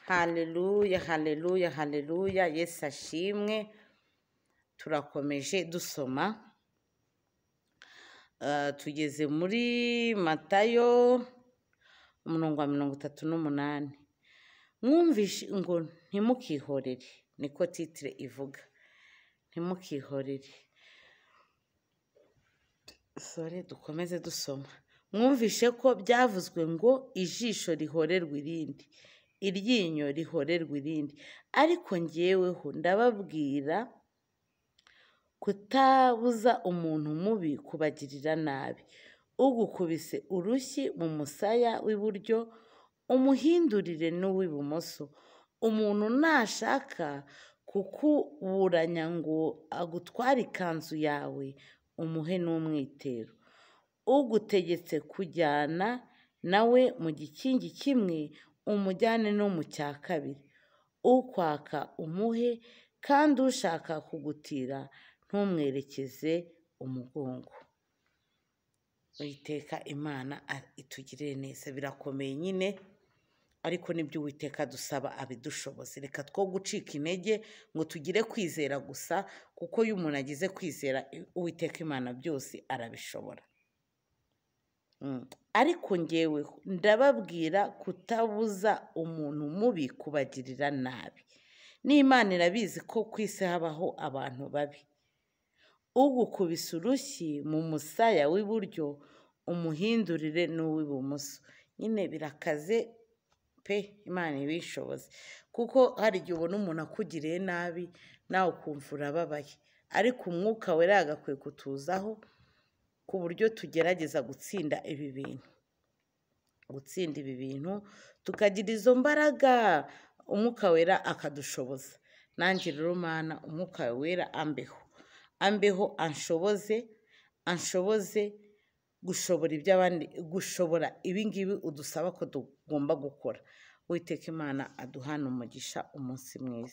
haleluya haleluya haleluya yesu ashimwe turakomeje dusoma Ah, tugeze muri matayo umurongo wa mirongo itatu n'umunani mwumvishe ngo ntimukihorere niko titire ivuga ntimukihorere sore dukomeze dusoma mwumvishe ko byavuzwe ngo ijisho rihorerwe irindi iryinyo rihorerwe irindi ariko njyeweho ndababwira kutabuza umuntu mubi kubagirira nabi ugukubise urushyi mu musaya w'iburyo umuhindurire n'uw'ibumoso umuntu nashaka kukuburanya ngo agutware ikanzu yawe umuhe n'umwitero ugutegetse kujyana nawe mu gikingi kimwe umujyane no mu cya kabiri ukwaka umuhe kandi ushaka kugutira ntumwerekeze umugongo Uwiteka imana a- itugirire neza birakomeye nyine ariko nibyo uwiteka dusaba abidushoboze reka two gucika intege ngo tugire kwizera gusa kuko iyo umuntu agize kwizera i- uwiteka imana byose arabishobora Mm. ariko ngeweho ndababwira kutabuza umuntu mubi kubagirira nabi n'imana irabizi ko ku isi habaho abantu babi ugukubise urushyi mu musaya w'iburyo umuhindurire n'uw'ibumoso nyine birakaze pe imana ibishoboze kuko hari igihe ubona umuntu akugiriye nabi nawe ukumva urababaye ariko umwuka wera agakwiye kutuzaho ku buryo tugerageza gutsinda ibi bintu gutsinda ibi bintu tukagira izo mbaraga umwuka wera akadushoboza nanjye rero mana umwuka wawe wera ambeho ambeho anshoboze anshoboze gushobora iby'abandi gushobora ibingibi udusaba ko tugomba gukora witeka imana aduhana umugisha umunsi mwiza